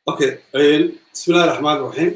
okay bismillahi raxmaan raxiim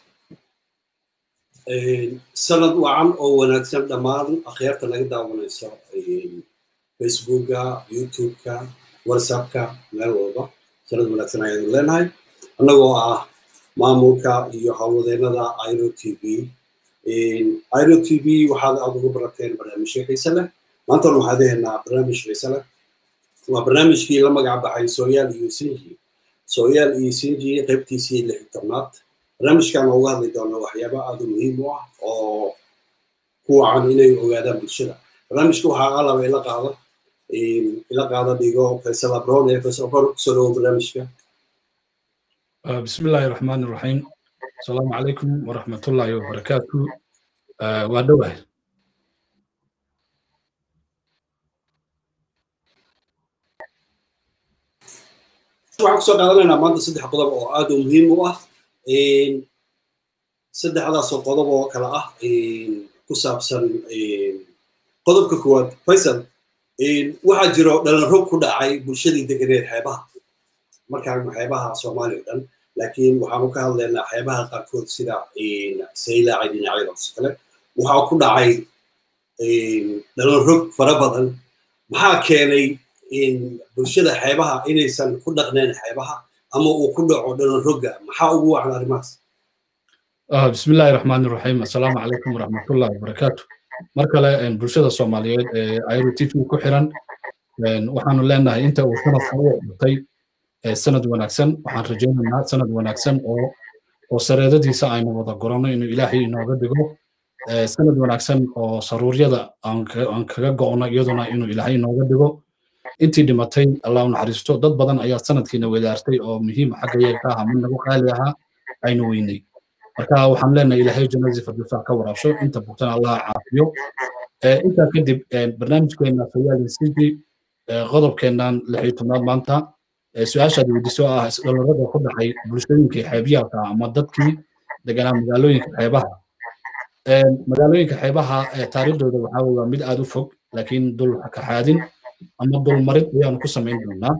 sanad wacan oo wanaagsan dhammaan akhyaarta naga daawanayso facebooka youtubeka whatsappka meel walba sanad wanaagsan ayaanu leenahay annagoo ah maamulka iyo howlwadeennada iro t v iro t v waxaad aad ugu barateen barnaamijyo xiise leh maantana waxaad hehnaa barnaamij xiise leh waa barnaamijkii la magac baxay sooyaal iyo sinji sooyaal iyo sinji qaybtiisii lix tobnaad barnaamijkan uga hadli doona waxyaaba aad u muhiim u ah oo ku wacan inay ogaadaan bulshada barnaamijka waxaa alaba ila qaada ila qaada dhigo faysal abron ee faysal abron kusoo dhawo barnaamijka بسم الله الرحمن الرحيم السلام عليكم ورحمة الله وبركاته وادوه waxaan kusoo qaadanaynaa maanta saddex qodob oo aad u muhiim u ah saddexdaasoo qodob oo kale ah ku saabsan qodobka koowaad faysal waxaa jiro dhalanrog ku dhacay bulshadii deganeed xeebaha markaan xeebaha soomaaliya o dhan laakiin waxaanu ka hadlaynaa xeebaha qaarkood sida saylaaca dhinacyadaas kale waxaa ku dhacay dhalanrog fara badan maxaa keenay bulshada xeebaha inaysan ku dhaqneen xeebaha ama uu ku dhaco dhalanrogga maxaa ugu wacan arrimahaas بسم الله الرحمن الرحيم السلام عليكم ورحمة الله وبركاته markale bulshada soomaaliyeed ee ayro t v ku xiran waxaanu leenahay inta uu sanadka u dhutay sanad wanaagsan waxaan rajaynaynaa sanad wanaagsan oo oo sareedadiisa aynu wada goranno inuu ilaahay inooga dhigo sanad wanaagsan oo saruuryada aan kaga go'no iyaduna inuu ilaahay inooga dhigo intii dhimatay allah u naxariisto dad badan ayaa sanadkiina wadaartay oo muhiim xagga yeelka aha mid nagu qaali ahaa aynu weynay marka waxaan leenahay ilaahay jannadii firdowsa ka waraabsho inta bugtana allah caafiyo intaa kadib barnaamijkeena fayaali sidi qodobkeennan lix iyo tobnaad maanta su-aashaad weydiiso ah isdhallarada ku dhacay bulshooyinkii xeebyaalka ama dadkii deganaa magaalooyinka xeebaha magaalooyinka xeebaha taariikhdooda waxaa waa mid aad u fog laakiin dul kaxaadin ama dulmarid ayaanu ku samayn doonaa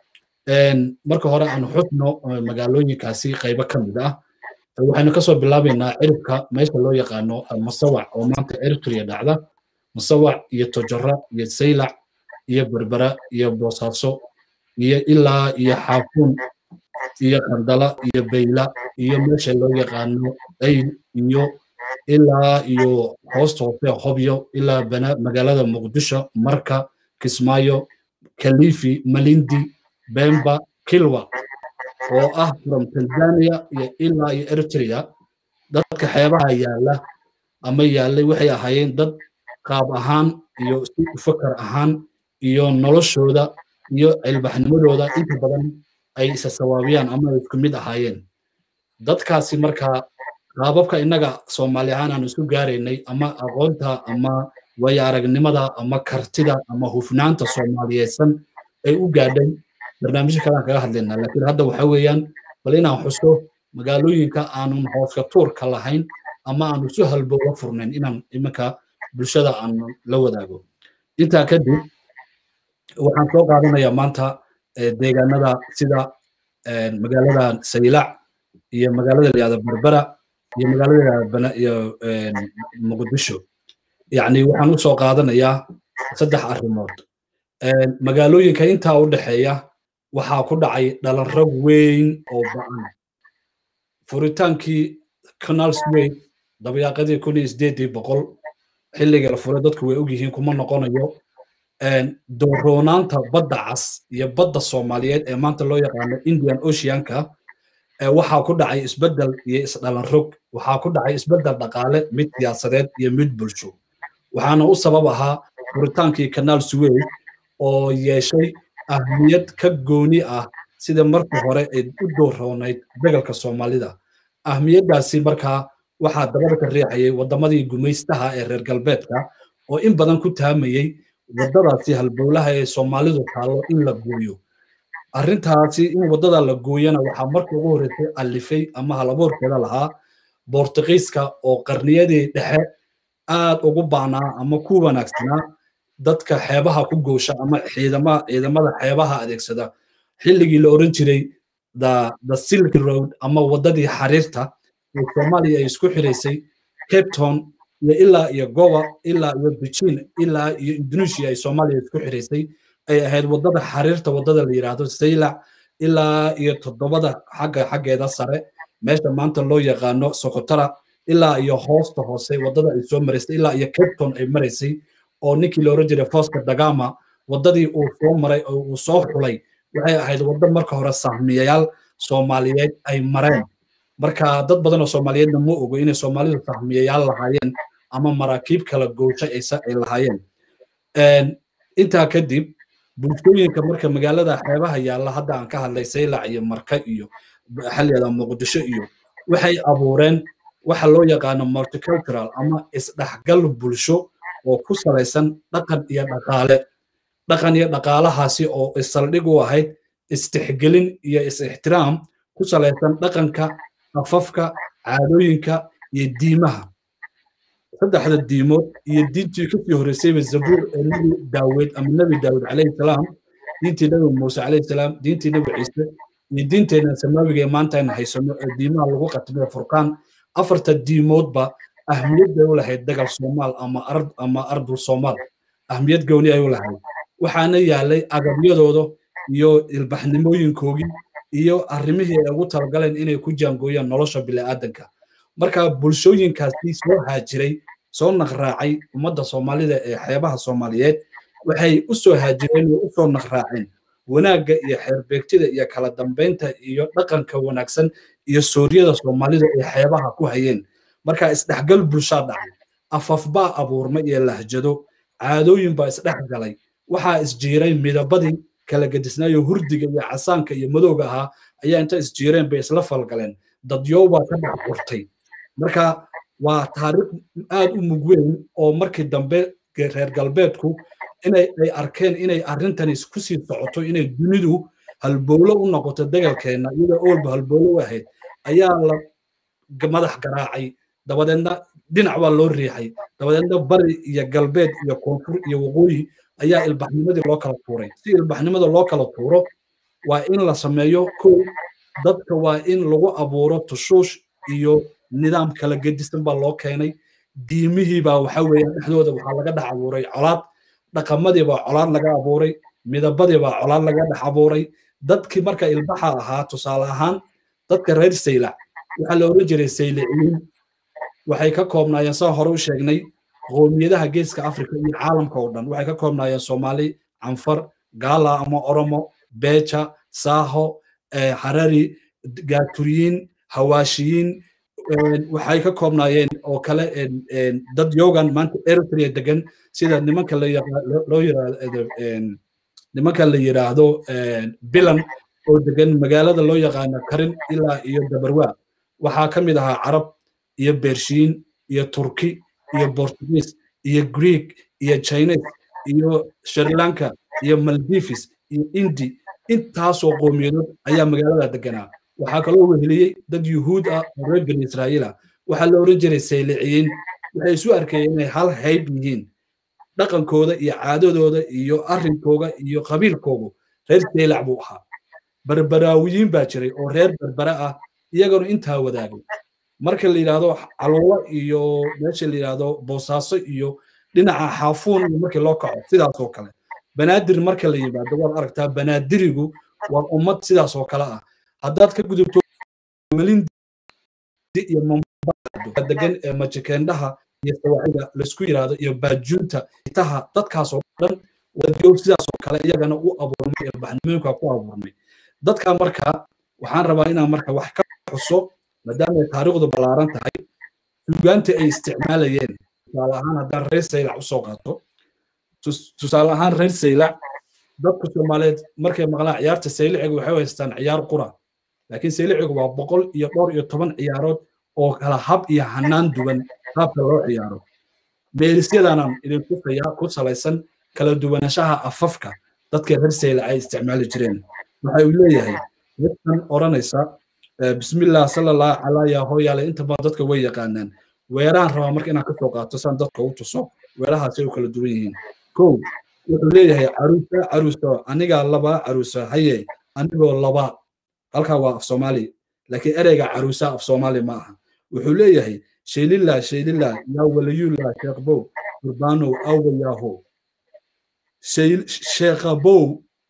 marka hore aanu xusno magaalooyinkaasi qaybo ka mid ah waxaynu kasoo bilaabaynaa ciribka meesha loo yaqaano masawac oo maanta eritrea dhacda masawac iyo tojora iyo saylac iyo berbera iyo boosaaso iyo ilaa iyo xaafuun iyo qandala iyo bayla iyo meesha loo yaqaano ayl iyo ilaa iyo hoosta hoose hobyo ilaa magaalada muqdisho marka kismaayo kalifi malindi bemba kilwa oo ah from tanzania iyo ilaa iyo eritrea dadka xeebaha yaalla ama yaallay waxay ahaayeen dad qaab ahaan iyo si fakar ahaan iyo noloshooda iyo cilbaxnimadooda inta badan ay isa sawaabiyaan ama ay isku mid ahaayeen dadkaasi markaa qaababka innaga soomaali ahaan aan isu gaaraynay ama aqoonta ama waya aragnimada ama kartida ama hufnaanta soomaaliyeedsan ay u gaadhay barnaamijyo kalean kaga hadlaynaa laakiin hadda waxa weeyaan bal inaan xuso magaalooyinka aanun hooska tuurka lahayn ama aanu si halbooga furnayn inaan iminka bulshada aanu la wadaago intaa kadib waxaan soo qaadanayaa maanta deegaanada sida magaalada saylac iyo magaalada layihahda berbera iyo magaalada iyo muqdisho yacni waxaan u soo qaadanayaa saddex arrimood magaalooyinka intaa u dhexeeya waxaa ku dhacay dhalanrag weyn oo ba'an furitaankii canalsway dabayaaqadii kun iyo sideedii boqol xilliga la furay dadku way ogyihiin kuma noqonayo dooroonaanta badda cas iyo badda soomaaliyeed ee maanta loo yaqaano indian oceanka waxaa ku dhacay isbeddel iyo isdhalanrog waxaa ku dhacay isbeddel dhaqaale mid siyaasadeed iyo mid bulsho waxaana u sabab ahaa furitaankii canal sway oo yeeshay ahmiyad ka gooni ah sida markii hore ay u dooroonayd dagalka soomaalida ahmiyaddaasi markaa waxaa dabada ka riixayay waddamadii gumaystaha ee reer galbeedka oo in badan ku taamayey waddadaasi halbowlaha ee soomaalidu taallo in la gooyo arrintaasi in waddada la gooyana waxaa markii ugu horreysay alifay ama halabuurkeeda lahaa boortuqiiska oo qarniyadii dhexe aad ugu baanaa ama ku wanaagsanaa dadka xeebaha ku goosha ama ciidamada ciidamada xeebaha adeegsada xilligii la oran jiray the the silk road ama waddadii xariirta ee soomaaliya ay isku xiraysay cape town iyo ilaa iyo goa ilaa iyo beijing ilaa iyo indonesia ay soomaaliya isku xiraysay ay ahayd waddada xariirta waddada la yidhaahdo saylac ilaa iyo toddobada xagga xaggeeda sare meesha maanta loo yaqaano sokotara ilaa iyo hoosta hoose waddada ay soo maraysay ilaa iyo cape town ay maraysay oo ninkii la oran jiray foska dagama waddadii uu soo maray oo uu soo xulay waxay ahayd waddo marka hore sahmiyayaal soomaaliyeed ay mareen marka dad badan oo soomaaliyeedna ma ogo inay soomaalidu sahmiyayaal lahaayeen ama maraakiib kala goosha ay lahaayeen intaa kadib bulshooyinka marka magaalada xeebaha yaalla hadda aan ka hadlay saylac iyo marka iyo xaliyada muqdisho iyo waxay abuureen waxa loo yaqaano multicultural ama isdhexgal bulsho oo ku salaysan dhaqan iyo dhaqaale dhaqan iyo dhaqaalahaasi oo isaldhig u ahayd istixgelin iyo is-ixtiraam ku salaysan dhaqanka afafka caadooyinka iyo diimaha saddexda diimood iyo diintii kasii horreysayba zabuur ee nebi daawud ama nebi daawud calayhi salaam diintii nebi muuse calayhi salaam diintii nebi ciise iyo diinteenna samaawiga ee maanta aynu haysano ee diimaha lagu qatmay furqaan afarta diimoodba ahmiyad bay u lahayd dagal soomaal ama ard ama ardul soomaal ahmiyad gooni ay u lahayd waxaana yaalay agabyadooda iyo ilbaxnimooyinkoogii iyo arrimihii ay ugu talagaleen inay ku jaangooyaan nolosha bini'aadanka marka bulshooyinkaasi soo haajiray soo naqraacay ummadda soomaalida ee xeebaha soomaaliyeed waxay u soo haajireen oo u soo naqraaceen wanaagga iyo xeerbeegtida iyo kala dambeynta iyo dhaqanka wanaagsan iyo suuryada soomaalida ay xeebaha ku hayeen marka isdhexgal bulshaa dhacay afaf baa abuurmay iyo lahjado caadooyin baa isdhex galay waxaa isjiiray midabadii kala gedisnaayo hurdiga iyo casaanka iyo madowga ahaa ayaa inta isjiireen bay isla falgaleen dadyow baa ka dhex urtay marka waa taariikh aad u mug weyn oo markii dambe reer galbeedku inay ay arkeen inay arrintani ku sii socoto inay dunidu halbowlo u noqoto degalkeenna iyadoo oolba halbowlo u ahayd ayaa la madax garaacay dabadeedna dhinac baa loo riixay dabadeedna bari iyo galbeed iyo koonfur iyo waqooyi ayaa ilbaxnimadii loo kala tuuray si ilbaxnimada loo kala tuuro waa in la sameeyo kow dadka waa in lagu abuuro tushuush iyo nidaam kala gedisan baa loo keenay diimihii baa waxa weeye dhexdooda waxaa laga dhex abuuray colaad dhaqamadii baa colaad laga abuuray midabadii baa colaad laga dhex abuuray dadkii marka ilbaxa ahaa tusaale ahaan dadka reer saylac waxaa la oran jiray sayliciin waxay ka koobnaayeen saan hore u sheegnay qoomiyadaha geeska afrika iyo caalamka oo dhan waxay ka koobnaayeen soomaali canfar gaala ama oromo beja saaho harari gaaturiyiin hawaashiyiin waxay ka koobnaayeen oo kale dad yogan maanta eritrea degan sida nimanka loo yiraahdo nimanka la yiraahdo bilan oo degan magaalada loo yaqaano karin ilaa iyo dabarwaa waxaa ka mid ahaa carab iyo bershiin iyo turki iyo portuguese iyo greek iyo chinese iyo sri lanka iyo maldives iyo indi intaasoo qowmiyadood ayaa magaalada deganaa waxaa kaloo weheliyey dad yuhuud ah oo reer bani israa'iila waxaa la oran jiray sayliciyiin waxay isu arkayeen inay hal hayb yihiin dhaqankooda iyo caadadooda iyo arrinkooga iyo qabiilkoogu reer saylac buu ahaa barbaraawiyiin baa jiray oo reer berbere ah iyaganu intaa wadaagay marka la yidhaahdo caluulo iyo meesha la yidhaahdo boosaaso iyo dhinaca xaafuun iyo markii loo kaco sidaas oo kale banaadir marka la yimaado waad aragtaa banaadirigu waa ummad sidaas oo kale ah haddaad ka gudubto malindi iyo mombasa degan ee majikendhaha iyo sawaaciga laisku yidhaahdo iyo baajuunta itaha dadkaas oo dhan wadiyow sidaas oo kale iyagana u abuurmay ilbaxnimooyinka ku abuurmay dadka marka waxaan rabaa inaan marka wax ka xuso maadaama ay taariikhdu ballaaran tahay sugaanta ay isticmaalayeen tusaale ahaan haddaan reer saylac usoo qaato tusaale ahaan reer saylac dadka soomaaliyeed markay maqlaan ciyaarta sayliciga waxay haystaan ciyaar qura laakiin saylicigu waa boqol iyo dhowr iyo toban ciyaarood oo kala hab iyo hanaan duwan qaabka loo ciyaaro meelisyadaanaan idin tusayaa ku salaysan kala duwanashaha afafka dadka reer saylac ay isticmaali jireen waxa uu leeyahay midkan odhanaysa bismillah salallahu calaa yaa hooyaale inta badan dadka way yaqaanaan weerahan rabaa marka inaan kasoo qaato saan dadka u tuso weerahaasay u kala duwan yihiin kow wuxuu leeyahay caruusa caruusa anigaa laba caruusa haye anigoo laba halkaa waa af soomaali laakiin ereyga caruusa af soomaali ma aha wuxuu leeyahay shaylillah shaylillah yaa waliyullah sheekbow qurbanow awayaho sheekhabow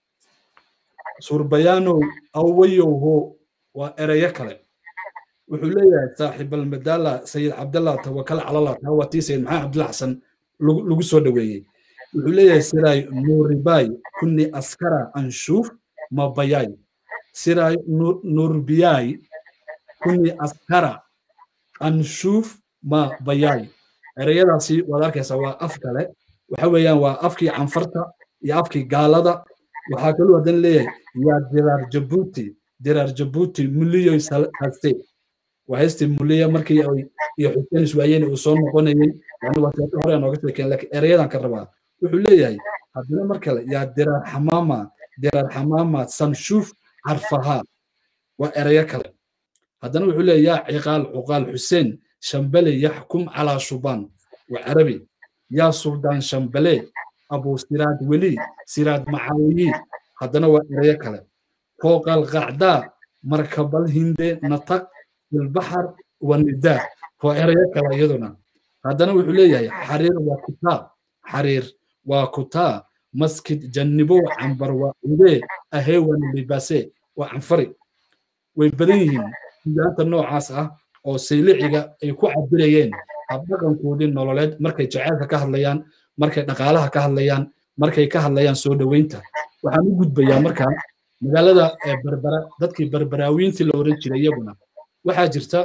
surbayanow awayowho waa ereyo kale wuxuu leeyahay saaxiib almadala sayid cabdallah tawakal calallah taa waa tii sayid maxamed cabdillah xasan lagu soo dhoweeyey wuxuu leeyahay siray nuuribay kunni askara anshuuf mabayay siray nurbiyay kunni askara anshuuf ma bayay ereyadaasi waad arkaysaa waa af kale waxa weeyaan waa afkii canfarta iyo afkii gaalada waxaa kaluu haddana leeyahay yaa diraar jabuuti diraar jabuuti muliyoy haste waa haystii muliya markii ay iyo xuseen iswaayeen uu soo noqonayey yani waa seeto hore nooga sheekeen laakiin ereyadan ka rabaa wuxuu leeyahay haddana mar kale yaa diraar xamaama diraar xamaama sanshuuf carfaha waa ereyo kale haddana wuxuu leeyahay yaa ciqaal cuqaal xuseen shambale yaxkum calaa shubaan waa carabi yaa suldaan shambale abu siraad weli siraad macaawiyi haddana waa ereyo kale fooqal qacdaa markabal hinde nataq filbaxar wanidaa waa ereyo kale iyaduna haddana wuxuu leeyahay xariir waa kutaa xariir waa kutaa maskid jannibow cambar waa udee aheewan libase waa canfari way badan yihiin sugaanta noocaas ah oo sayliciga ay ku cabirayeen habdhaqankoodii nololeed markay jaceylka ka hadlayaan markay dhaqaalaha ka hadlayaan markay ka hadlayaan soo dhoweynta waxaan u gudbayaa markaa magaalada berbera dadkii berberaawiintii la oran jiray iyaguna waxaa jirta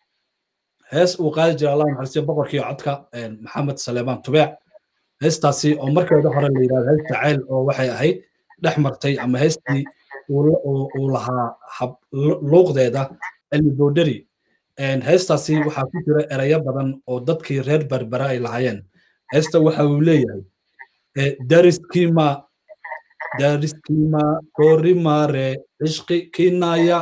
hees uu qaadi jira allah naxariistiyo boqorkii codka maxamed saleemaan tubeec heestaasi oo markeeda hore la yidhahdo hees jacayl oo waxay ahayd dhex martay ama heestii uu lahaa luuqdeeda cilmi boodheri heestaasi waxaa ku jira ereyo badan oo dadkii reer berbera ay lahaayeen heesta waxa uu leeyahay dariskima dariskima korimare cishqi kinaya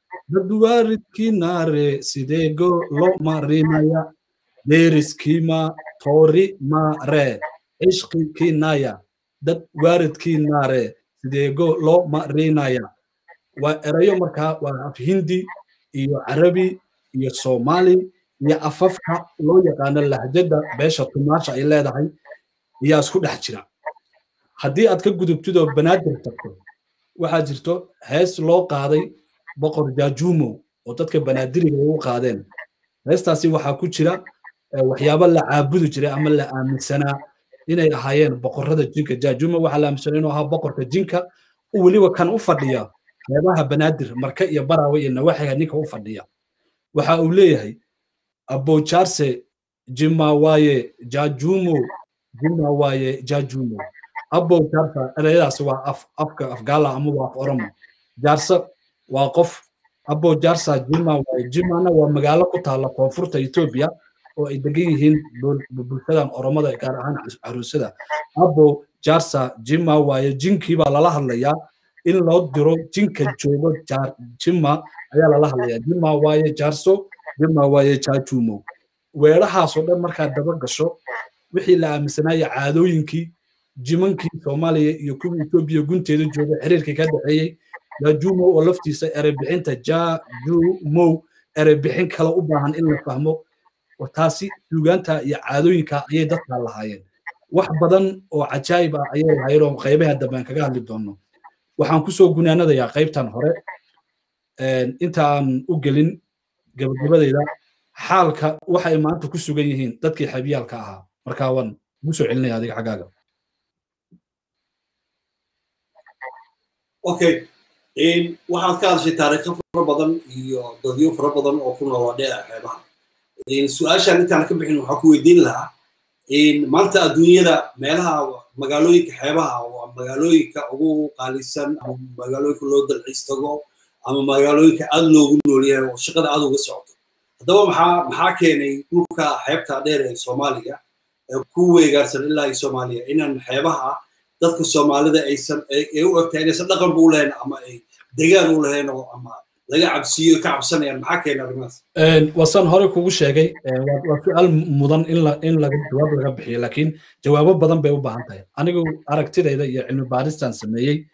dadwaridkinare sideego lo marinaya deriskima torimare cishqi kinaya dad waaridkinare sideego loo marinaya waa erayo markaa waa af hindi iyo carabi iyo soomaali iyo afafka loo yaqaano lahjada beesha tumaasha ay leedahay ayaa isku dhex jira haddii aad ka gudubtid oo banaadir tagto waxaa jirto hees loo qaaday boqor jaajuumo oo dadka banaadiriga ay u qaadeen heestaasi waxaa ku jira waxyaabo la caabudi jiray ama la aaminsanaa inay ahaayeen boqorrada jinka jaajuumo waxaa la aaminsanaa inuu ahaa boqorka jinka weliba kan u fadhiya qeybaha banaadir marka iyo baraawe iyo nawaxiga ninka u fadhiya waxa uu leeyahay abojarse jimawaaye jaajuumo jimawaaye jaajuumo abo jarsa ereyadaas waa af afka afgaala ama waa af oromo jarsa waa qof abo jarsa jima waaye jimana waa magaalo ku taalla koonfurta etoobiya oo ay degan yihiin bulshadan oromada gaar ahaan caruusada abo jarsa jima waaye jinkii baa lala hadlayaa in loo diro jinka joogo jima ayaa lala hadlayaa jima waaye jarso jima waaye jajumo weerahaasoo dhan markaad daba gasho wixii la aaminsanaya caadooyinkii jimankii soomaaliya iyo kuwii etoobiya gunteeda jooga xiriirkii ka dhexeeyey jajumo oo laftiisa erebixinta jajumow erebixin kale u baahan in la fahmo taasi suugaanta iyo caadooyinka ayay dadkaa lahaayeen wax badan oo cajaayib ah ayay lahaayeen oo qaybaha dambe aan kaga hadli doono waxaan kusoo gunaanadayaa qaybtan hore inta aan u gelin gabagabadayda xaalka waxay maanta ku sugan yihiin dadkii xabiyaalka ahaa markaa waan ugu soo celinaya adiga xaggaaga okay waxaad ka hadashay taariikho fara badan iyo dadyo fara badan oo ku noolaa dheera xeebaha su-aashaan intaan ka bixin waxaa ku weydiin lahaa maanta adduunyada meelaha magaalooyinka xeebaha waa magaalooyinka ugu qaalisan ama magaalooyinka loo dalxiis tago ama magaalooyinka aad loogu noolyahay oo shaqada aad uga socoto haddaba maxaa maxaa keenay dhulka xeebta dheer ee soomaaliya ee ku weegaarsan ilaa iyo soomaaliya inaan xeebaha dadka soomaalida aysan ay u egtahay inaysan dhaqanba u lahayn ama ay degaan u lahayn oo ama laga cabsiyo ka cabsanayaan maxaa keena arrimahaas wasan hore kugu sheegay waa su-aal mudan in in laga jawaab laga bixiyo laakiin jawaabo badan bay u baahan tahay anigu aragtidayda iyo cilmi baaristan sameeyey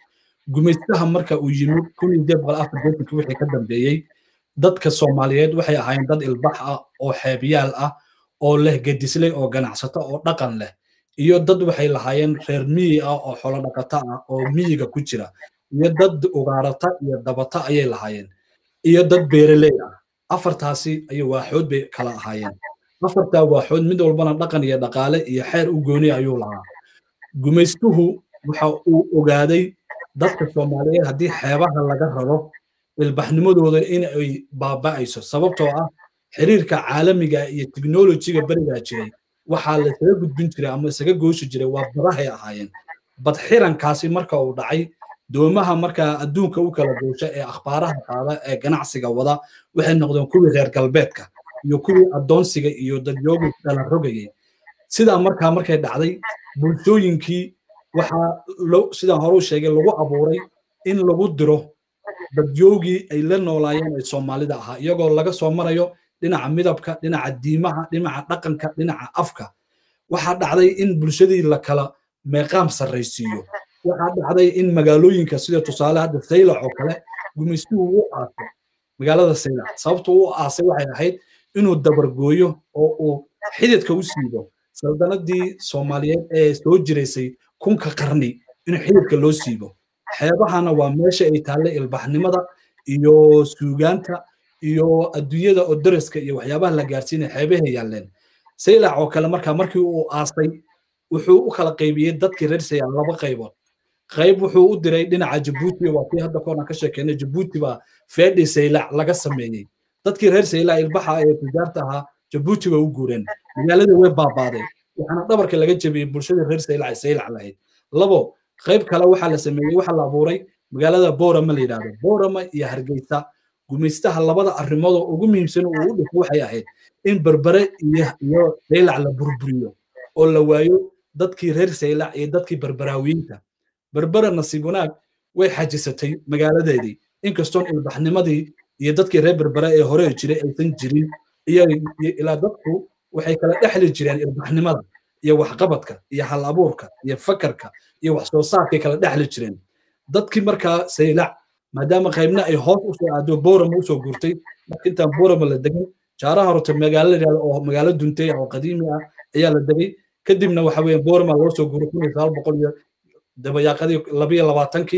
gumaystaha marka uu yimid kun iyo deed boqol afar deetankii wixii ka dambeeyey dadka soomaaliyeed waxay ahaayeen dad ilbax ah oo xeebyaal ah oo leh gedisley oo ganacsato oo dhaqan leh iyo dad waxay lahaayeen reer miyi ah oo xolo dhaqato ah oo miyiga ku jira iyo dad ugaarata iyo dabata ayay lahaayeen iyo dad beereley ah afartaasi ayay waaxood bay kala ahaayeen afartaa waaxood mid walbana dhaqan iyo dhaqaale iyo xeer u gooni ayuu lahaa gumaystuhu waxa uu ogaaday dadka soomaaliyeed haddii xeebaha laga raro ilbaxnimadooda in ay baaba'ayso sababtoo ah xiriirka caalamiga iyo teknolojiga berigaa jiray waxaa la isaga gudbin jiray ama isaga gooshi jiray waa badahay ahaayeen bad xirankaasi marka uu dhacay doomaha markaa adduunka u kala goosha ee akhbaaraha qaada ee ganacsiga wada waxay noqdeen kuwii reer galbeedka iyo kuwii addoonsiga iyo dadyoogu kala rogayay sidaa markaa markay dhacday bulshooyinkii waxaa sidaan hore u sheegay lagu abuuray in lagu diro dadyoogii ay la noolaayeen ee soomaalida ahaa iyagoo laga soo marayo dhinaca midabka dhinaca diimaha dhinaca dhaqanka dhinaca afka waxaa dhacday in bulshadii la kala meeqaam sarraysiiyo waxaa dhacday in magaalooyinka sida tusaale hadda saylac oo kale gumaystuhu u aasay magaalada saylac sababtu u aasay waxay ahayd inuu dabargooyo oo uu xididka u siibo saldanadii soomaaliyeed ee soo jiraysay kunka qarni in xididka loo siibo xeebahana waa meesha ay taallay ilbaxnimada iyo suugaanta iyo adduunyada oo daraska iyo waxyaabaha la gaarsiinaya xeebahay yaalleen saylac oo kale markaa markii uu aasay wuxuu u kala qaybiyey dadkii reer saylac laba qaybood qayb wuxuu u diray dhinaca jabuuti waa kii hadda koona ka sheekeynay jabuuti baa feedhi saylac laga sameeyey dadkii reer saylac ilbaxa ee tijaarta ahaa jabuuti bay u guureen magaaladii way baabaaday waxaana dhabarka laga jebiyey bulshadii reer saylac ay saylac lahayd labo qayb kale waxaa la sameeyey waxaa la abuuray magaalada boorama la yidhahdo boorama iyo hargeysa gumaystaha labada arrimood oo ugu muhiimsan uu u dhifo waxay ahayd in berbere iyo iyo saylac la burburiyo oo la waayo dadkii reer saylac iyo dadkii berberaawiyiinta berbere nasiib wanaag way xajisatay magaaladeedii inkastoon ilbaxnimadii iyo dadkii reer berbere ee hore jiray aysan jirin iyo ilaa dadku waxay kala dhexli jireen ilbaxnimada iyo waxqabadka iyo hal abuurka iyo fakarka iyo wax soo saarkay kala dhexli jireen dadkii markaa saylac maadaama qaybna ay hoos usoo aado boorama usoo guurtay marka intaan boorama la degan jaaraha horta magaalo yidhahda oo magaalo duntay oo qadiimi ah ayaa la degay kadibna waxa weeye boorama loo soo guuray kun iyo sagaal boqol iyo dabayaaqadii labiyo labaatankii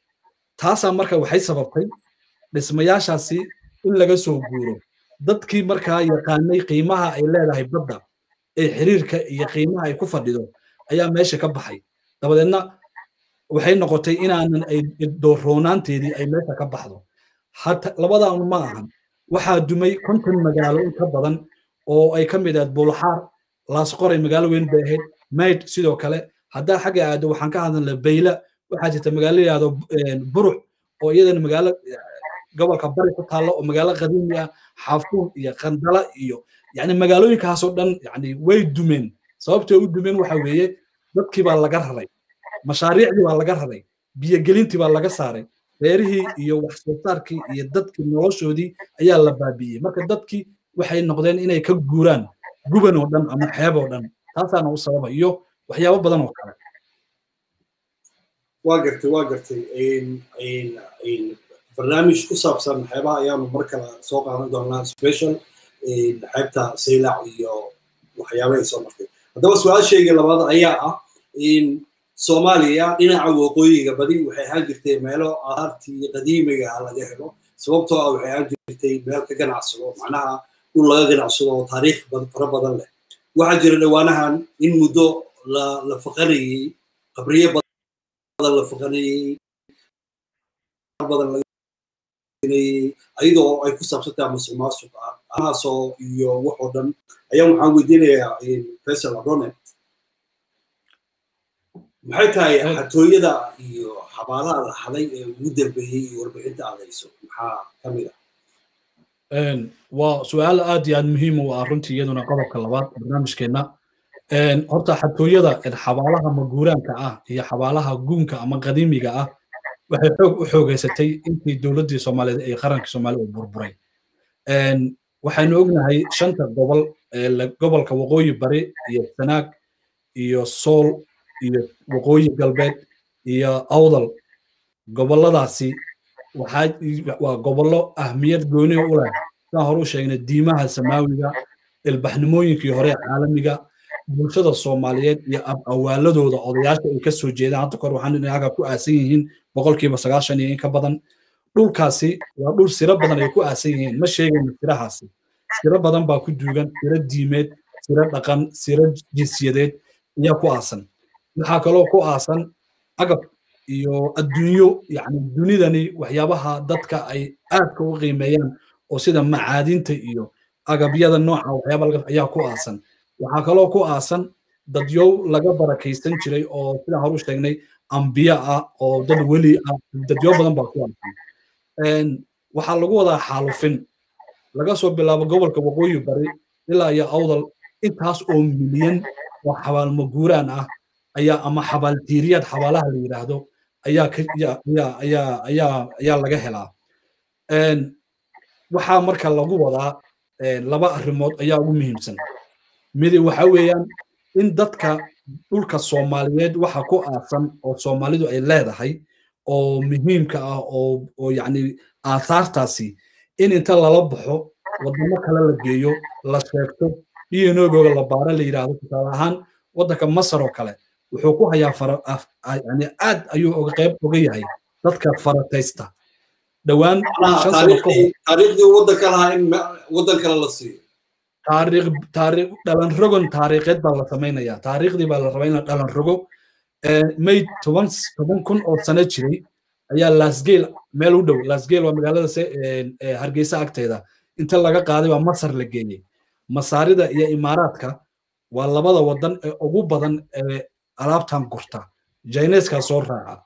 taasaa marka waxay sababtay dhismayaashaasi in laga soo guuro dadkii markaa yaqaanay qiimaha ay leedahay badda ee xiriirka iyo qiimaha ay ku fadhido ayaa meesha ka baxay dabadeedna waxay noqotay inaanan ay dooroonaanteedii ay meesha ka baxdo hata labadan ma ahan waxaa dumay konton magaalo in ka badan oo ay ka mid ahayd buulxaar laasqoray magaalo weyn bay ahayd mayd sidoo kale haddaa xagga aado waxaan ka hadalna bayla waxaa jirta magaalo yidhahdo buruc oo iyadana magaalo gobolka bari ku taalla oo magaalo qadiimi ah xaafuun iyo qandala iyo yani magaalooyinkaasoo dhan yani way dumeen sababtay u dumeen waxa weeye dadkii baa laga raray mashaariicdii baa laga raray biyogelintii baa laga saaray beerihii iyo wax soo saarkii iyo dadkii noloshoodii ayaa la baabi'iyey marka dadkii waxay noqdeen inay ka guuraan guban oo dhan ama xeeb oo dhan taasaana u sababa iyo waxyaabo badan oo kale waa gartay waa gartay barnaamij ku saabsan xeebaha ayaanu mar kale soo qaadan doonaa special xeebta saylac iyo waxyaaba ay soo martay haddaba su-aashayga labaad ayaa ah soomaaliya dhinaca waqooyiga badi waxay ahaan jirtay meelo ahaartii qadiimiga ah laga helo sababtoo ah waxay ahaan jirtay meel ka ganacsado macnaha dhul laga ganacsado oo taariikh fara badan leh waxaa jira dhawaanahan in muddo la faqanayey qabriye badan la faqanayey badan ayadoo ay ku saabsantahay masuq maasuq ah anaasoo iyo waxoo dhan ayaan waxaan weydiinayaa faisal abrone maxay tahay xatooyada iyo xabaalaha la xaday ee ugu dambeeyey iyo warbixinta aad hayso maxaa ka mid ah waa su-aal aad iyo aad muhiim u ah runtii iyaduna qodobka labaad barnaamijkeenna horta xatooyada xabaalaha maguuraanka ah iyo xabaalaha guunka ama qadiimiga ah waxay xoog u xoogeysatay intii dowladdii soomaaliyeed ee qarankii soomaalida uu burburay waxaynu ognahay shanta gobol gobolka waqooyi bari iyo sanaag iyo sool iyo waqooyi galbeed iyo awdal gobolladaasi waxaa waa gobollo ahmiyad gooni u leh sidaan hore u sheegnay diimaha samaawiga ilbaxnimooyinkii hore caalamiga bulshada soomaaliyeed iyo awaaladooda odayaasha ay ka soo jeedaan hadda kor waxaan inaga ku aasan yihiin boqolkiiba sagaashan iyo in ka badan dhulkaasi waa dhul siro badan ay ku aasan yihiin ma sheegayno sirahaasi siro badan baa ku duugan siro diimeed siro dhaqan siro jinsiyadeed ayaa ku aasan waxaa kaloo ku aasan agab iyo adduunyo yani dunidani waxyaabaha dadka ay aadka u qiimeeyaan oo sida macaadinta iyo agabyada nooca waxyaaba ayaa ku aasan waxaa kaloo ku aasan dadyow laga barakaysan jiray oo sidaan horu sheegnay ambiya ah oo dad weli ah dadyo badan baa ku aasan waxaa lagu wadaa xaalufin laga soo bilaabo gobolka waqooyi bari ilaa iyo awdal intaas oo milyan oo xabaalmaguuraan ah ayaa ama xabaaldiiriyaad xabaalaha la yidhaahdo ayaa ayaa ayaa ayaa laga helaa waxaa marka lagu wadaa laba arrimood ayaa ugu muhiimsan midi waxa weeyaan in dadka dhulka soomaaliyeed waxa ku aasan oo soomaalidu ay leedahay oo muhiimka ah oo oo yacni aasaartaasi in inta lala baxo wadamo kale la geeyo la sheegto dnogooga la baara la yidhaahdo tusaale ahaan waddanka masar oo kale wuxuu ku hayaa fara yani aad ayuu oga qayb oga yahay dadka farataysta dhowaan taariikhdii waddanka lahaa in waddan kale la siiyo taariikh taariikh dhalan rogon taariikheed baa la samaynayaa taariikhdii baa la rabaa in la dhalan rogo may toban toban kun oo sano jiray ayaa lasgeel meel u dhow lasgeel waa magaalada hargeysa agteeda inta laga qaaday baa masar la geeyey masaarida iyo imaaraadka waa labada wadan ee ugu badan ee alaabtan gurta jaineskaa soo raaca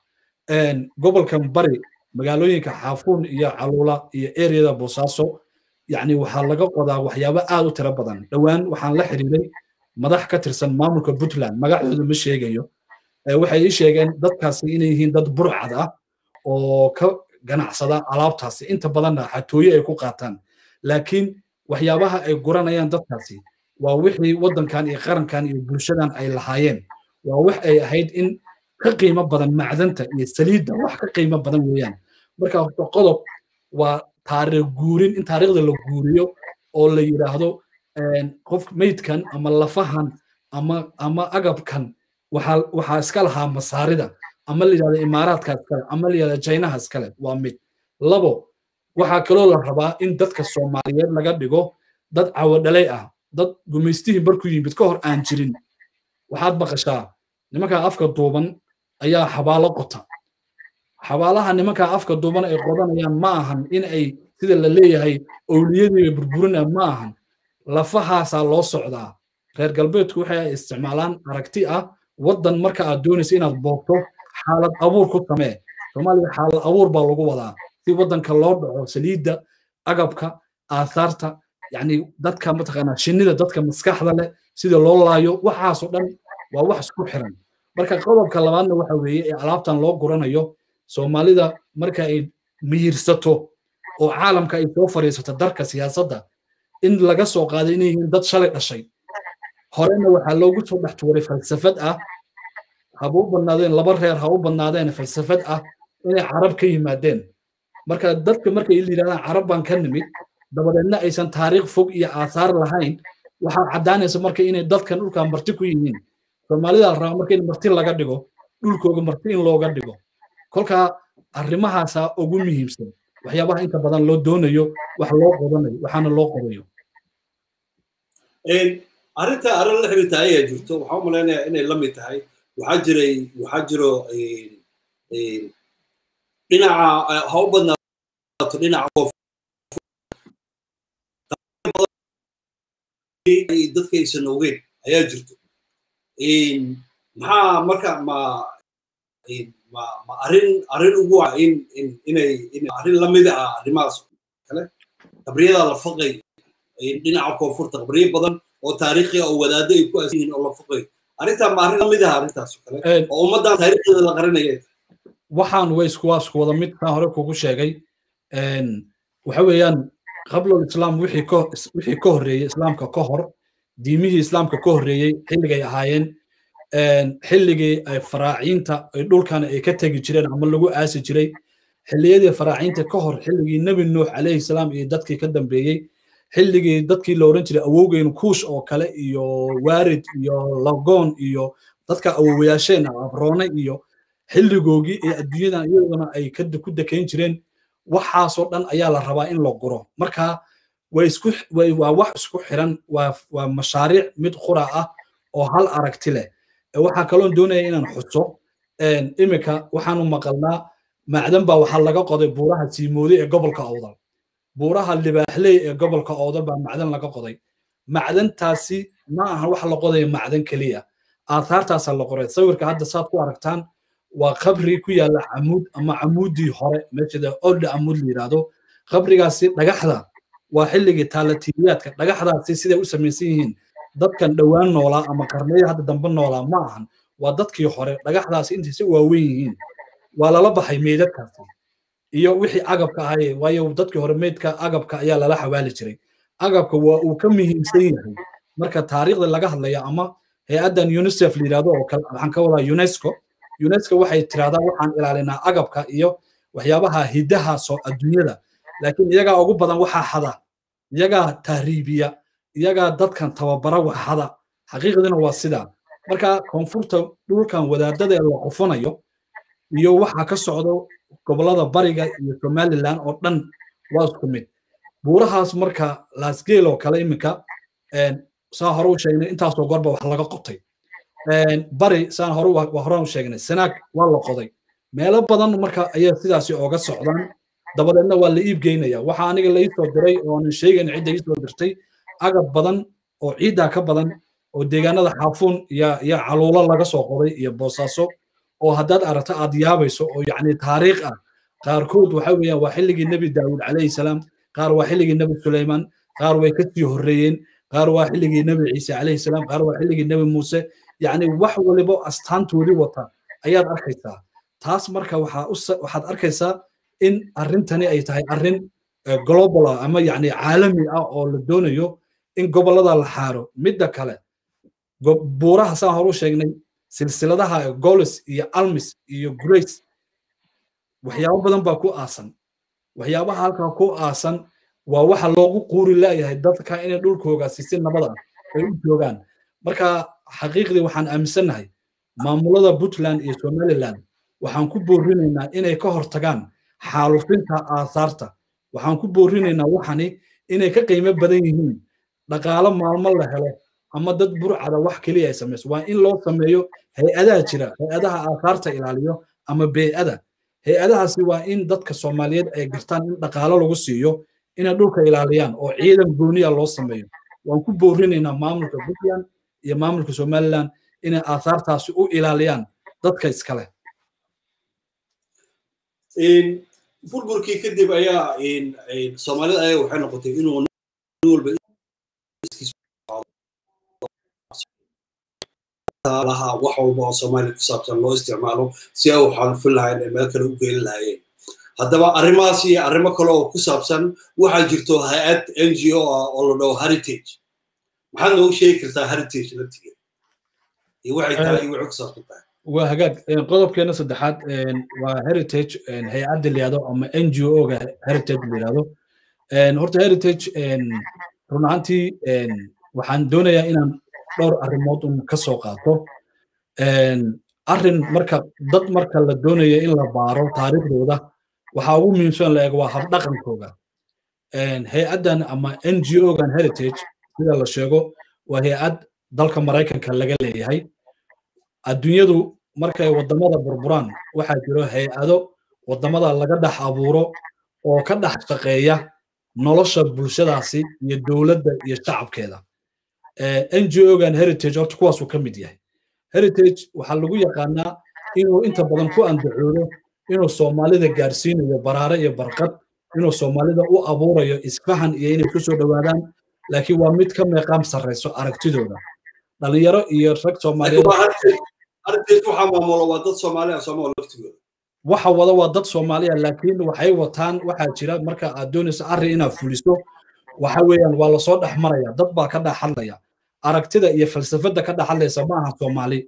gobolkan bari magaalooyinka xaafuun iyo caluula iyo ereyada boosaaso yacni waxaa laga qodaa waxyaabo aad u tiro badan dhowaan waxaan la xiriiray madax ka tirsan maamulka puntland magacooda ma sheegayo waxay ii sheegeen dadkaasi inay yihiin dad burcad ah oo ka ganacsada alaabtaasi inta badanna xatooye ay ku qaataan laakiin waxyaabaha ay guranayaan dadkaasi waa wixii waddankan iyo qarankan iyo bulshadan ay lahaayeen waa wax ay ahayd in ka qiimo badan macdanta iyo saliidda wax ka qiimo badan weeyaan marka horta qodob waa taariikh guurin in taariikhda la guuriyo oo la yidhaahdo qof meydkan ama lafahan ama ama agabkan waxaa waxaa iska lahaa masaarida ama la yidhahdo imaaraadka iskale ama la yidhahdo jaynaha iskale waa mid labo waxaa kaloo la rabaa in dadka soomaaliyeed laga dhigo dad cawadhalay ah dad gumaystihii barku yimid ka hor aan jirin waxaad maqashaa nimankaa afka duuban ayaa xabaalo qota xabaalaha nimankaa afka duuban ay qodanayaan ma ahan in ay sida la leeyahay owliyadiiba burburina ma ahan lafahaasaa loo socdaa reer galbeedku waxay isticmaalaan aragti ah waddan marka aad doonaysa inaad boogto xaalad abuur ku samee soomaaliya xaalad abuur baa lagu wadaa si waddanka loo dhaco saliidda agabka aasaarta yacni dadka mataqaanaa shinnida dadka maskaxda leh sida loo laayo waxaasoo dhan waa wax isku xiran marka qodobka labaadna waxa weeye ee alaabtan loo guranayo soomaalida marka ay miyirsato oo caalamka ay soo fadhiisato darka siyaasadda in laga soo qaaday inay yihiin dad shalay dhashay horena waxaa loogu soo dhex tuuray falsafad ah haba u badnaadeen laba reer ha u badnaadeen falsafad ah inay carab ka yimaadeen marka dadka markay yidhahdaan carab baan ka nimid dabadeedna aysan taariikh fog iyo aasaar lahayn waxaa caddaanaysa marka inay dadkan dhulkan marti ku yihiin soomaalida la rabaa marka in marti laga dhigo dhulkooga marti in looga dhigo kolkaa arrimahaasaa ugu muhiimsan waxyaabaha inta badan loo doonayo wax loo qodanayo waxaana loo qodayo arrinta arrin la xiriirta ayaa jirto waxaa u malaynayaa inay la mid tahay waxaa jiray waxaa jiro dhinaca ha u badnaato dhinaca dadka aysan ogeyn ayaa jirto maxaa marka ma ma ma arrin arrin ugu ah in in inay in arrin la mid ah arrimahaas kale qabriyada la faqay dhinaca koonfurta qabriyo badan oo taariikhi oo wadaado ay ku aasan yihiin oo la faqay arrintaa ma arrin la mid ah arrintaas oo kale oo ummaddan taariikhdeeda la qarinaya waxaan way isku waa isku wada mid kaan hore kugu sheegay waxa weeyaan qablul islaam wixii ka wixii ka horreeyey islaamka ka hor diimihii islaamka ka horreeyey xilligay ahaayeen xilligii ay faraaciinta ay dhulkan ay ka tegi jireen ama lagu aasi jiray xilliyadii faraaciinta ka hor xilligii nebi nuux calayhi salaam iyo dadkii ka dambeeyey xilligii dadkii la oran jiray awowgeyn kuush oo kale iyo waarid iyo lagoon iyo dadka awowayaasheen abroone iyo xilligoogii ee adduunyadan iyaduna ay ku dekayn jireen waxaasoo dhan ayaa la rabaa in la guro marka waa wax isku xiran waa mashaariic mid qura ah oo hal aragti leh waxaa kaloon doonaya inaan xuso iminka waxaanu maqalnaa macdan baa waxaa laga qoday buuraha siimoode ee gobolka awdal buuraha libaaxley ee gobolka awdal baa macdan laga qoday macdantaasi ma aha wax la qodaya macdan keliya aathaartaasaa la qoray sawirka hadda saad ku aragtaan waa qabri ku yaalla camuud ama camuudii hore meeshada olda camuud la yidhaahdo qabrigaasi dhagaxda waa xilligii taalatiiriyaadka dhagaxdaasi siday u samaysan yihiin dadkan dhowaan noolaa ama qarniyo hadda dambe noolaa ma ahan waa dadkii hore dhagaxdaasi intay si waaweyn yihiin waa lala baxay meydadkaasi iyo wixii agabka ahaye waayo dadkii hore meydka agabka ayaa lala xawaali jiray agabka waa uu ka muhiimsan yahay marka taariikhda laga hadlaya ama hay-addan unicef la yidhahdo oo kale waxaan ka wadaa unesco unesco waxay tirahdaa waxaan ilaalinaa agabka iyo waxyaabaha hidaha soo adduunyada laakiin iyagaa ugu badan waxaa xada iyagaa tahriibiya iyagaa dadkan tababara wax xada xaqiiqdina waa sidaa marka koonfurta dhulkan wadaadada ee la qufanayo iyo waxa ka socdo gobolada bariga iyo somaliland oo dhan waa isku mid buurahaas marka laasgeel oo kale iminka saa hore u sheegnay intaasoo gorba wax laga qotay bari saan hore horaan u sheegnay sanaag waa la qoday meelo badan marka ayaa sidaasi ooga socdaan dabadeedna waa la iib geynaya waxa aniga la iisoo diray oo aanan sheegayn cidda iisoo dirtay agab badan oo ciiddaa ka badan oo deegaanada xaafuun iyo iyo caluulo laga soo qoday iyo boosaaso oo haddaad aragto aad yaabayso oo yacni taariikh ah qaarkood waxa weeyaan waa xilligii nebi daawud calayhi salaam qaar waa xilligii nebi suleyman qaar way ka sii horreeyeen qaar waa xilligii nebi ciise calayhi salaam qaar waa xilligii nebi muuse yacni wax waliba astaantoodii wata ayaad arkaysaa taas marka waxaa waxaad arkaysaa in arrintani ay tahay arrin global ah ama yacni caalami ah oo la doonayo in gobollada la xaaro midda kale buuraha saan horu sheegnay silsiladaha golis iyo almis iyo grace waxyaabo badan baa ku aasan waxyaabaha halkaa ku aasan waa waxa loogu quuri laayahay dadka inay dhulkoogaasi si nabad ah ay u joogaan marka xaqiiqdii waxaan aaminsannahay maamulada puntland iyo somaliland waxaan ku boorinaynaa inay ka hortagaan xaalufinta aasaarta waxaan ku boorinaynaa waxani inay ka qiimo badan yihiin dhaqaalo maalmo la helo ama dad burcada wax keliya ay samayso waa in loo sameeyo hay-adaha jira hay-adaha aasaarta ilaaliyo ama bey'ada hay-adahaasi waa in dadka soomaaliyeed ay gartaan in dhaqaalo lagu siiyo inay dhulka ilaaliyaan oo ciidan gooniya loo sameeyo waan ku boorinaynaa maamulka puntland iyo maamulka somaliland inay aasaartaasi u ilaaliyaan dadka iskale burburkii kadib ayaa soomaalida ayaa waxay noqotay inuu walba laha wax walba oo soomaaliya ku saabsan loo isticmaalo si ay u xalufin lahayn ay meel kale u geeli lahaayeen haddaba arrimahaas iyo arrimo kale oo ku saabsan waxaa jirto hay-ad n g o ah oo la dhaho heritage maxaad noogu sheegi kartaa heritage laftigeeda iyo waxay tahay iyo waxay ku saabsan tahay waa hagaag qodobkeena saddexaad waa heritage hay-adda layihahdo ama n g o ga heritage layihahdo horta heritage run ahaantii waxaan doonayaa inaan dhowr arrimood un ka soo qaato arrin marka dad marka la doonayo in la baaro taariikhdooda waxaa ugu muhiimsan la eego waa habdhaqankooga hay-addan ama n g o gan heritage sida la sheego waa hay-ad dalka maraykanka laga leeyahay adduunyadu markay waddamada burburaan waxaa jiro hay-ado waddamada laga dhex abuuro oo ka dhex shaqeeya nolosha bulshadaasi iyo dowladda iyo shacabkeeda n g o gan heritage horta kuwaasuu ka mid yahay heritage waxaa lagu yaqaanaa inuu inta badan ku andacoodo inuu soomaalida gaarsiinayo baraare iyo barqad inuu soomaalida u abuurayo isfahan iyo inay ku soo dhowaadaan laakiin waa mid ka meeqaam sarrayso aragtidooda dhalinyaro iyo rag soomaaliyeed waxaa maamulo waa dad soomaali ah soomaal laftigooda waxa wada waa dad soomaaliya laakiin waxay wataan waxaa jira marka aad doonayso arrin inaad fuliso waxa weeyaan waa lasoo dhex maraya dad baa ka dhex hadlaya aragtida iyo falsafadda ka dhex hadlaysa ma aha soomaali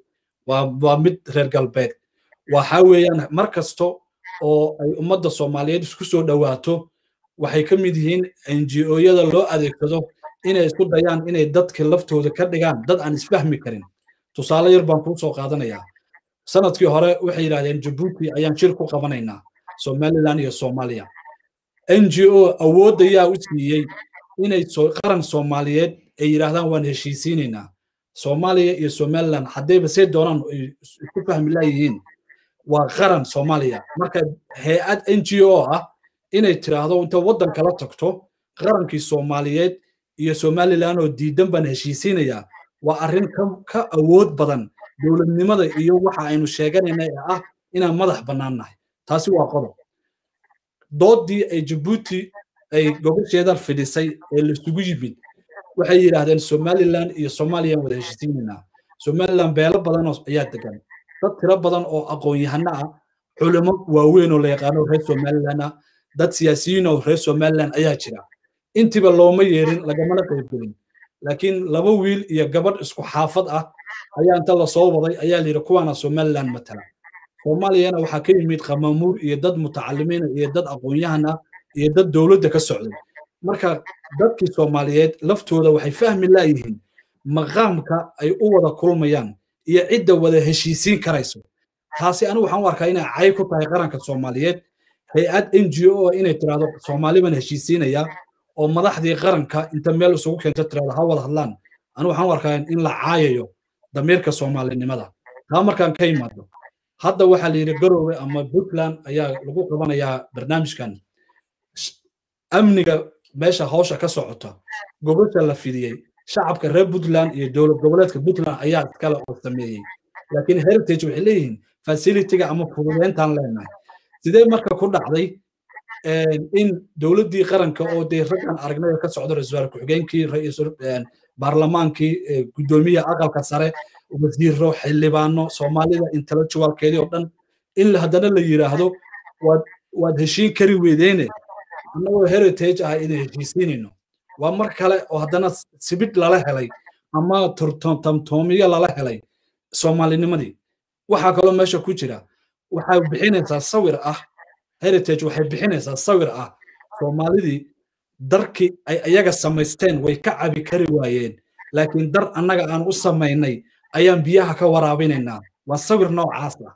waa waa mid reer galbeed waxa weeyaan mar kasto oo ay ummadda soomaaliyeed isku soo dhowaato waxay ka mid yihiin ngo-yada loo adeegsado inay isku dayaan inay dadka laftooda ka dhigaan dad aan isfahmi karin tusaale yar baan kuu soo qaadanayaa sanadkii hore waxay yidhahdeen jabuuti ayaan shir ku qabanaynaa somaliland iyo soomaaliya ngo awoodda yaa u siiyey inay qaran soomaaliyeed ay yidhaahdaan waan heshiisiinaynaa soomaaliya iyo somaliland haddayba see doonaan isku fahmi laayihiin waa qaran soomaaliya marka hay-ad n g o ah inay tiraahdo inta waddan kala tagto qarankii soomaaliyeed iyo somaliland oo diidan baan heshiisiinayaa waa arrin ka awood badan dowladnimada iyo waxa aynu sheeganayna ee ah inaan madax bannaan nahay taasi waa qodob doodii ay jabuuti ay gobasheeda fidhisay ee laisugu yimid waxay yidhaahdeen somaliland iyo soomaaliya wada heshiisiinaynaa somaliland beelo badan ayaa degan dad tiro badan oo aqoon-yahano ah culimo waaweyn oo la yaqaano reer somaliland ah dad siyaasiyiin oo reer somaliland ayaa jira intiba looma yeerin lagamana qaybgelin laakiin laba wiil iyo gabadh isku xaafad ah ayaa inta lasoo waday ayaa la yidhi kuwaana somaliland matala soomaaliyana waxaa ka yimid qamamuur iyo dad mutacalimiina iyo dad aqoon-yahan ah iyo dad dowladda ka socday marka dadkii soomaaliyeed laftooda waxay fahmi laayihiin maqaamka ay u wada kulmayaan iyo cidda wada heshiisiin karayso taasi anigu waxaan u arkaa inay cay ku tahay qaranka soomaaliyeed hay-ad n g o inay tiraahdo soomaali baan heshiisiinaya oo madaxdii qaranka inta meel isugu keento tirahdo ha wada hadlaan anigu waxaan u arkaa in la caayayo damiirka soomaalinimada taa markaan ka imaado hadda waxaa la yidhi garoowe ama puntland ayaa lagu qabanayaa barnaamijkan amniga meesha hawsha ka socota gobasha la fidiyey shacabka reer puntland iyo dowlad goboleedka puntland ayaa iskale oo sameeyey laakiin heritage waxay leeyihiin facilitiga ama fududeyntaan leenahay sidee marka ku dhacday in dowladdii qaranka oo dee raggan aragnada ka socda ra-iisul ku-xigeenkii baarlamaankii guddoomiyaha aqalka sare wasiiro xildhibaano soomaalida intellectualkeedii oo dhan in haddana la yidhaahdo waad waad heshiin kari weedeene annagoo heritage ah idin heshiisiinayno waa mar kale oo haddana sibidh lala helay ama tamtoomiyo lala helay soomaalinimadii waxaa kaloo meesha ku jira waxay bixinaysaa sawir ah heritage waxay bixinaysaa sawir ah soomaalidii darkii ay iyaga samaysteen way ka cabi kari waayeen laakiin dar annaga aan u samaynay ayaan biyaha ka waraabinaynaa waa sawir noocaas ah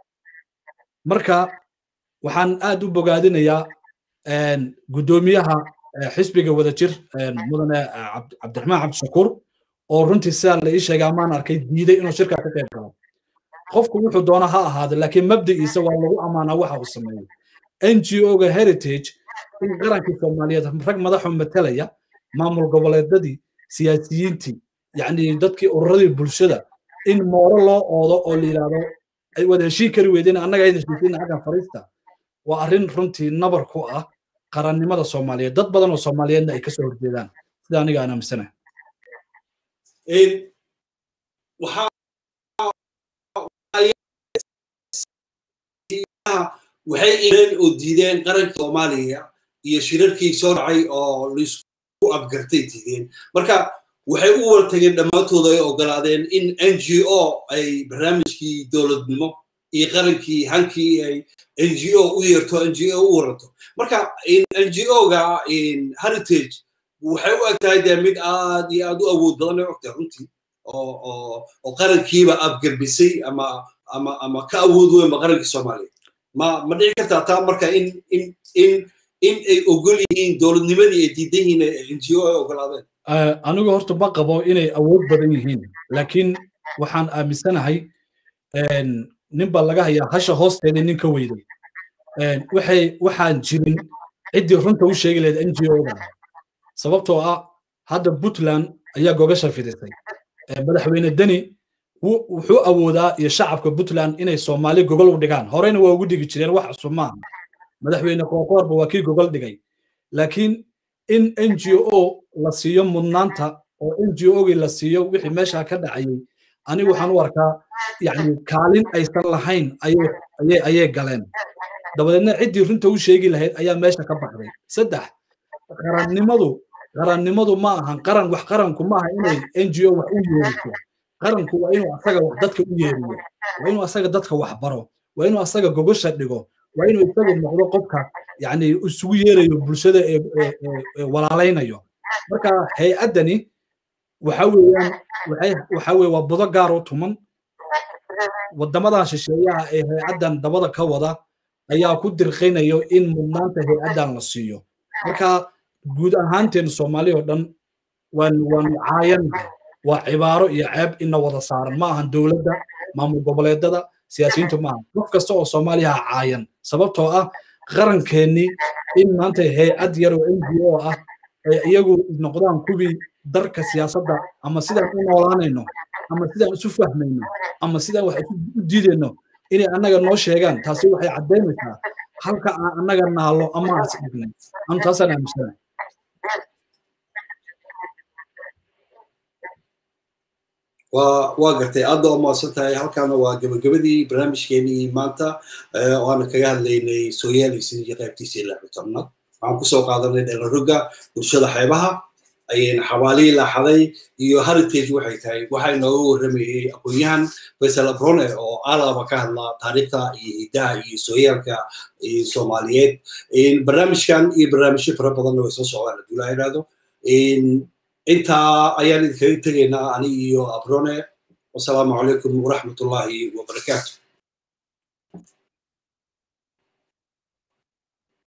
marka waxaan aad u bogaadinayaa guddoomiyaha xisbiga wadajir mudane cabdiraxmaan cabdishakuur oo runtii sidaa la ii sheegay amaan arkay diiday inuu shirkaa ka qayb galo qofku wuxuu doona ha ahaado laakiin mabdi'iisa waa lagu ammaanaa waxa uu sameeyey n g o-ga heritage in qarankii soomaaliyeed rag madaxu matalaya maamul goboleedadii siyaasiyiintii yacni dadkii ururadii bulshada in mooro loo oodo oo la yidhaahdo ay wada heshiin kari weydeen annaga ayda heshiisiina xaggan fariista waa arrin runtii nabar ku ah qarannimada soomaaliyeed dad badan oo soomaaliyeedna ay kasoo horjeedaan sida aniga aan aaminsanahay waxay ileen oo diideen qaranka soomaaliya iyo shirarkii soo dhacay oo laisku afgartay diideen marka waxay u wartageen dhammaantooda ay ogolaadeen in n g o ay barnaamijkii dowladnimo iyo qarankii hankii ay n g o u yeerto n g o u waranto marka n g o-ga heritage waxay u egtahay dee mid aad iyo aad u awood badan ay ogtahay runtii oo qarankiiba afgarbisay ama ama ama ka awood weynba qarankii soomaaliya ma ma dhici kartaa taa marka in in in in ay ogol yihiin dowladnimadii ay diidan yihiin n g o ay ogolaadeen anigu horta ma qabo inay awood badan yihiin laakiin waxaan aaminsanahay nin baa laga hayaa hasha hoosteeda nin ka weyday waxay waxaan jirin ciddii runta u sheegi lahayd n g o-da sababtoo ah hadda puntland ayaa gogasha fidisay madaxweyne deni wuxuu awoodaa iyo shacabka puntland inay soomaali gogol u dhigaan horeyna waa ugu dhigi jireen wax cusub maaha madaxweyne qoorqoorba waa kii gogol dhigay laakiin in n g o la siiyo mudnaanta oo n g o-gii la siiyo wixii meesha ka dhacayay anigu waxaan u arkaa yani kaalin aysan lahayn ayay galeen dabadeedna ciddii runta u sheegi lahayd ayaa meesha ka baxday saddex qarannimadu qarannimadu ma ahan qaran wax qaranku ma aha inay n g o wax u yeeriso qaranku waa inuu asaga wax dadka u yeeriyo waa inuu asaga dadka wax baro waa inuu asaga gogosha dhigo waa inuu isagu noqdo qofka yani isugu yeerayo bulshada ee walaalaynayo marka hay-addani waxa weeyaan waxa weye waa budo gaar u tuman waddamadan shisheeyaha ee hay-addan dabada ka wada ayaa ku dirqinayo in mudnaanta hay-addan la siiyo marka guud ahaanteen soomaali oo dhan waan waanu caayannahay waa cibaaro iyo ceeb ina wada saaran ma ahan dowladda maamul goboleedada siyaasiyiintu maaha qof kasta oo soomaaliya caayan sababtoo ah qarankeenni in maanta hay-ad yar oo n g o ah ay iyagu noqdaan kuwii darka siyaasadda ama sidaan u noolaanayno ama sidaan isu fahmayno ama sidaan wax isu diidayno inay annaga noo sheegaan taasi waxay caddaynaysaa halka aan annaga naallo ama aan isdhignay anu taasaan aaminsanahay waa waa gartay aad baa umahadsan tahay halkaana waa gabagabadii barnaamijkeenii maanta oo aana kaga hadlaynay sooyaalisinii qaybtiisii lixda tobnaad waxaan kusoo qaadanay dhalaroga bulshada xeebaha ayayna xawaalihii laaxaday iyo heritage waxay tahay waxaa inooga warramayey aqoon-yahan faysal abrone oo alaba ka hadla taariikhda iyo hiddaha iyo sooyaalka soomaaliyeed barnaamijkan iyo barnaamijyo fara badanna way soo socdaan hadduu laa idhaahdo intaa ayaan idinkaga tegaynaa ani iyo abrone wasalaamu calaykum waraxmatullaahi wabarakaatu